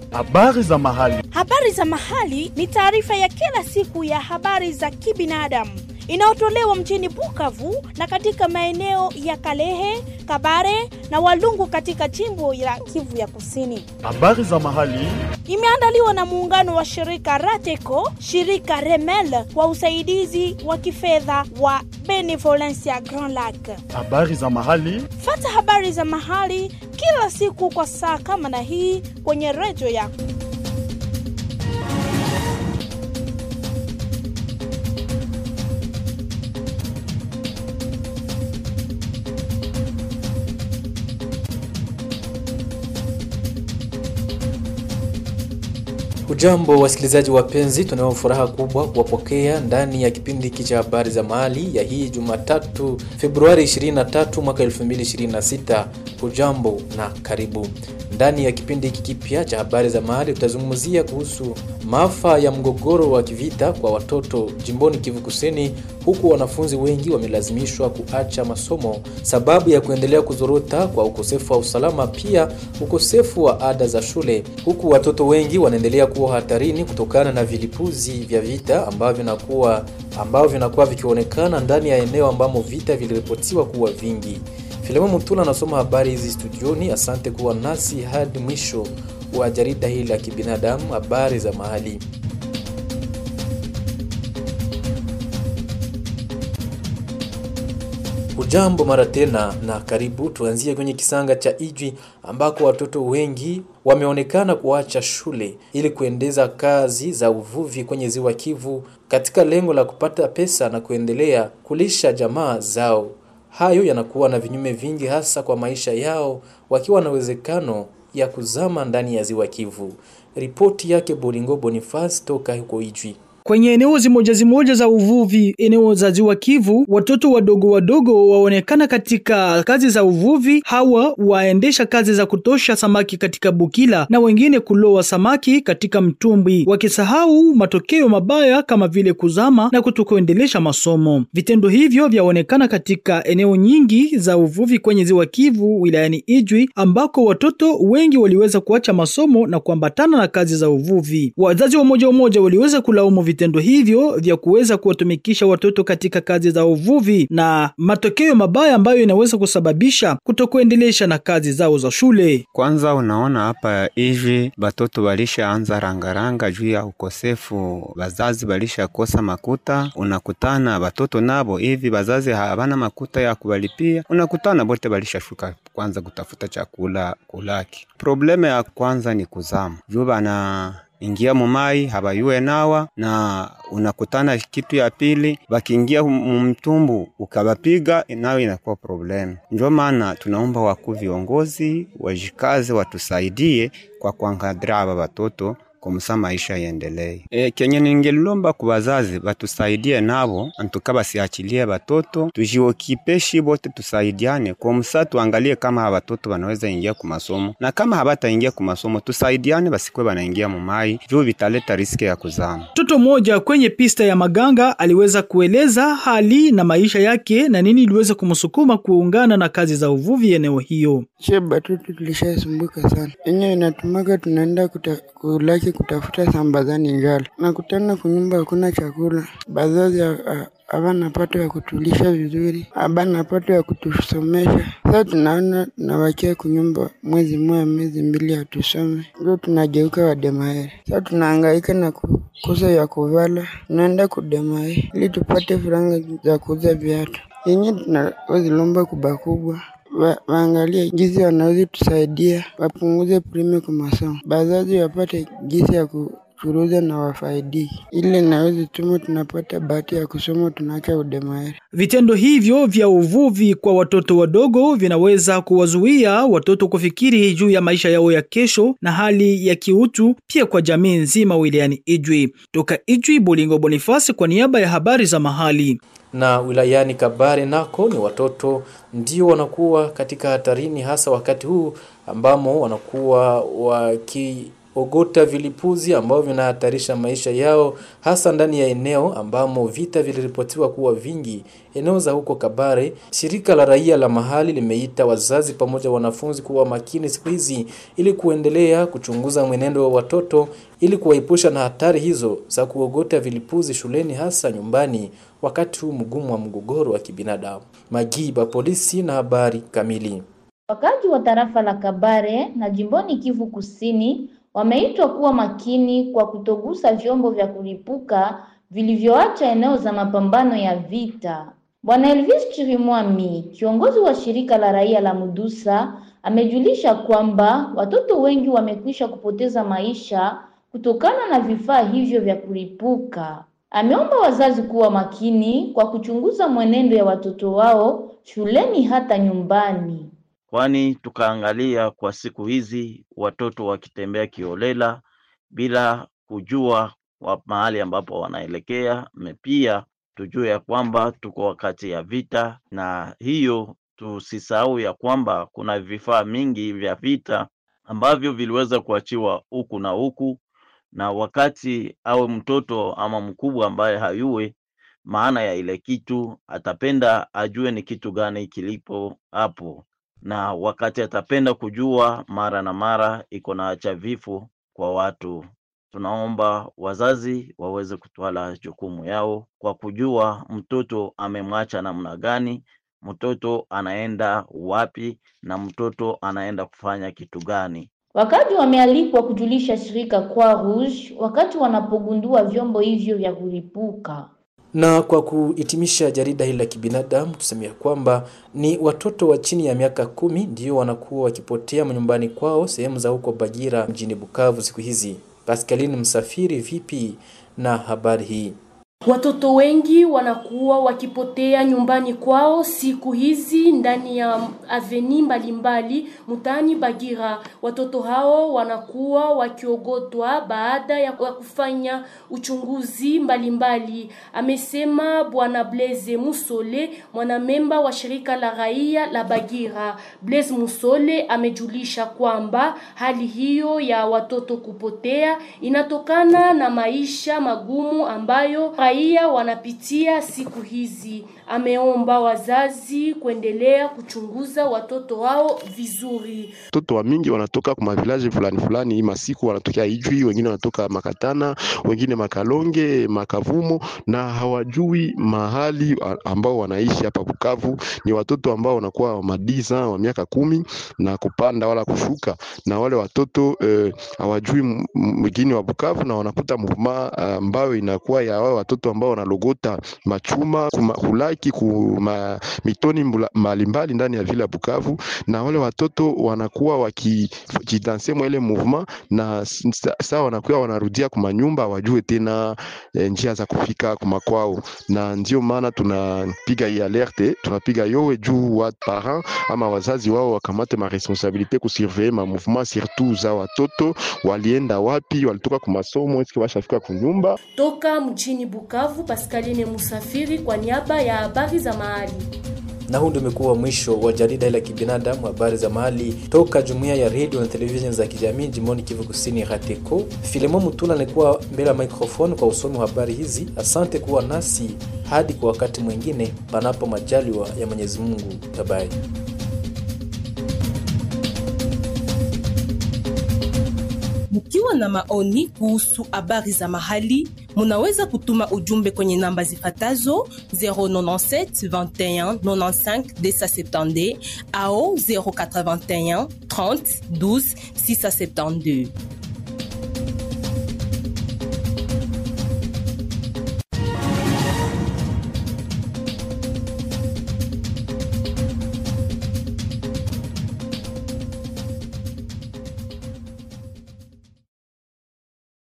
Habari za mahali. Habari za mahali ni taarifa ya kila siku ya habari za kibinadamu inayotolewa mjini Bukavu na katika maeneo ya Kalehe, Kabare na Walungu katika jimbo la Kivu ya Kusini. Habari za mahali. Imeandaliwa na muungano wa shirika Rateco, shirika Remel kwa usaidizi wa kifedha wa Benevolencia Grand Lac. Habari za mahali. Fata habari za mahali kila siku kwa saa kama na hii kwenye redio yako. Ujambo wasikilizaji wapenzi, tunayo furaha kubwa kuwapokea ndani ya kipindi hiki cha habari za mahali ya hii Jumatatu Februari 23 mwaka 2026. Ujambo na karibu ndani ya kipindi hiki kipya cha habari za mahali. Tutazungumzia kuhusu maafa ya mgogoro wa kivita kwa watoto jimboni Kivu Kusini, huku wanafunzi wengi wamelazimishwa kuacha masomo sababu ya kuendelea kuzorota kwa ukosefu wa usalama, pia ukosefu wa ada za shule, huku watoto wengi wanaendelea kuwa hatarini kutokana na vilipuzi vya vita ambavyo vinakuwa ambavyo vinakuwa vikionekana ndani ya eneo ambamo vita viliripotiwa kuwa vingi. Filemo Mutula anasoma habari hizi studioni. Asante kuwa nasi hadi mwisho wa jarida hili la kibinadamu, habari za mahali. Ujambo mara tena na karibu. Tuanzie kwenye kisanga cha Ijwi ambako watoto wengi wameonekana kuacha shule ili kuendeza kazi za uvuvi kwenye ziwa Kivu katika lengo la kupata pesa na kuendelea kulisha jamaa zao. Hayo yanakuwa na vinyume vingi, hasa kwa maisha yao, wakiwa na uwezekano ya kuzama ndani ya ziwa Kivu. Ripoti yake Bolingo Boniface toka huko Ijwi. Kwenye eneo zimoja zimoja za uvuvi eneo za ziwa Kivu, watoto wadogo wadogo waonekana katika kazi za uvuvi. Hawa waendesha kazi za kutosha samaki katika bukila na wengine kuloa samaki katika mtumbwi, wakisahau matokeo mabaya kama vile kuzama na kutokuendelesha masomo. Vitendo hivyo vyaonekana katika eneo nyingi za uvuvi kwenye ziwa Kivu wilayani Ijwi, ambako watoto wengi waliweza kuacha masomo na kuambatana na kazi za uvuvi. Wazazi wa moja moja waliweza kulaumu vitendo hivyo vya kuweza kuwatumikisha watoto katika kazi za uvuvi na matokeo mabaya ambayo inaweza kusababisha kutokuendelesha na kazi zao za shule. Kwanza unaona hapa hivi batoto balishaanza rangaranga juu ya ukosefu, bazazi balishakosa makuta. Unakutana batoto nabo hivi bazazi habana makuta ya kubalipia, unakutana bote balishashuka kwanza kutafuta chakula kulaki. Probleme ya kwanza ni kuzama juu bana ingia mumai habayuwe nawa na unakutana. Kitu ya pili bakiingia mumtumbu ukabapiga, nayo inakuwa problemu. Ndio maana tunaomba wakuu viongozi wajikaze, watusaidie kwa kuangadria aba batoto komsa maisha yendelee. E, kenye ningelomba ku bazazi batusaidie nabo antuka basiachilie batoto tujiokipeshi bote tusaidiane komsa tuangalie kama aba batoto banaweza ingia ku masomo na kama habataingia ku masomo tusaidiane basikwe banaingia mu mai juu vitaleta riski ya kuzama. Mtoto mmoja kwenye pista ya Maganga aliweza kueleza hali na maisha yake na nini iliweza kumsukuma kuungana na kazi za uvuvi eneo hiyo. Che batoto tulishasumbuka sana, enye inatumaka tunaenda kuta, kulaki kutafuta sambazani njala, nakutana kunyumba hakuna chakula, bazazi habana pato ya kutulisha vizuri, habana pato ya kutusomesha. Sasa tunaona tunawakia kunyumba mwezi mmoja mwezi mbili hatusome, ndio tunageuka wademaere. Sasa tunahangaika na kukosa ya kuvala, tunaenda kudemae ili tupate franga za kuuza viatu yenye tunawezilomba kubwa kubwa waangalie jinsi wanaweza tusaidia, wapunguze prime kwa masomo, bazazi wapate jinsi ya kuchuruza na wafaidi, ili naweza tuma tunapata bahati ya kusoma, tunaacha udemaeri. Vitendo hivyo vya uvuvi kwa watoto wadogo vinaweza kuwazuia watoto kufikiri juu ya maisha yao ya kesho na hali ya kiutu, pia kwa jamii nzima wilayani Ijwi. Toka Ijwi, Bolingo Bonifasi kwa niaba ya habari za mahali na wilayani Kabare nako ni watoto ndio wanakuwa katika hatarini, hasa wakati huu ambamo wanakuwa ogota vilipuzi ambavyo vinahatarisha maisha yao, hasa ndani ya eneo ambamo vita viliripotiwa kuwa vingi, eneo za huko Kabare. Shirika la raia la mahali limeita wazazi pamoja wanafunzi kuwa makini siku hizi ili kuendelea kuchunguza mwenendo wa watoto ili kuwaepusha na hatari hizo za kuogota vilipuzi shuleni, hasa nyumbani, wakati huu mgumu wa mgogoro wa kibinadamu. Magiba, polisi na habari kamili. Wakazi wa tarafa la Kabare na jimboni Kivu Kusini wameitwa kuwa makini kwa kutogusa vyombo vya kulipuka vilivyoacha eneo za mapambano ya vita. Bwana Elvis Chirimwami, kiongozi wa shirika la raia la Mudusa, amejulisha kwamba watoto wengi wamekwisha kupoteza maisha kutokana na vifaa hivyo vya kulipuka. Ameomba wazazi kuwa makini kwa kuchunguza mwenendo ya watoto wao shuleni hata nyumbani. Kwani tukaangalia kwa siku hizi watoto wakitembea kiolela bila kujua wa mahali ambapo wanaelekea, na pia tujue ya kwamba tuko wakati ya vita, na hiyo tusisahau ya kwamba kuna vifaa mingi vya vita ambavyo viliweza kuachiwa huku na huku, na wakati awe mtoto ama mkubwa ambaye hayue maana ya ile kitu, atapenda ajue ni kitu gani kilipo hapo, na wakati atapenda kujua mara na mara iko na acha vifo kwa watu. Tunaomba wazazi waweze kutwala jukumu yao kwa kujua mtoto amemwacha namna gani, mtoto anaenda wapi, na mtoto anaenda kufanya kitu gani. Wakazi wamealikwa kujulisha shirika Croix Rouge wakati wanapogundua vyombo hivyo vya kulipuka. Na kwa kuhitimisha jarida hili la kibinadamu, tusemea kwamba ni watoto wa chini ya miaka kumi ndio wanakuwa wakipotea manyumbani kwao sehemu za huko Bagira mjini Bukavu siku hizi. Pascaline Msafiri, vipi na habari hii? Watoto wengi wanakuwa wakipotea nyumbani kwao siku hizi ndani ya aveni mbalimbali mtaani Bagira. Watoto hao wanakuwa wakiogotwa baada ya kufanya uchunguzi mbalimbali mbali. Amesema Bwana Blaise Musole, mwanamemba wa shirika la raia la Bagira. Blaise Musole amejulisha kwamba hali hiyo ya watoto kupotea inatokana na maisha magumu ambayo raia wanapitia siku hizi. Ameomba wazazi kuendelea kuchunguza watoto wao vizuri. Watoto wa mingi wanatoka kwa mavilaji fulani fulani, hii masiku wanatokea Ijwi, wengine wanatoka Makatana, wengine Makalonge, Makavumo, na hawajui mahali ambao wanaishi hapa Bukavu. Ni watoto ambao wanakuwa madisa wa miaka kumi na kupanda wala kushuka, na wale watoto eh, hawajui mgini wa Bukavu na wanakuta mvuma ambayo inakuwa ya wao watoto ambao wanalogota machuma kuma, kulaki kuma mitoni mbalimbali ndani ya vile ya Bukavu, na wale watoto wanakuwa wakijidanse mwa ile movement, na saa wanakuwa wanarudia kuma nyumba, wajue tena e, njia za kufika kuma kwao, na ndio maana tunapiga hii alerte, tunapiga yowe juu wa parents ama wazazi wao wakamate ma responsabilite kusurveiller ma mouvement surtout za watoto, walienda wapi, walitoka kwa masomo, eske washafika kunyumba. Toka mjini Bukavu, Pascaline Musafiri kwa niaba ya habari za mahali. Na huu ndio umekuwa mwisho wa jarida la kibinadamu, habari za mahali toka jumuiya ya radio na televisheni za kijamii jimboni Kivu Kusini, RATECO. Filemon Mutula alikuwa mbele ya microphone kwa usomi wa habari hizi. Asante kuwa nasi hadi kwa wakati mwingine, panapo majaliwa ya Mwenyezi Mungu. Bye. Mkiwa na maoni kuhusu habari za mahali, munaweza kutuma ujumbe kwenye namba zifatazo 097 21 95 270 au 081 30 12 672.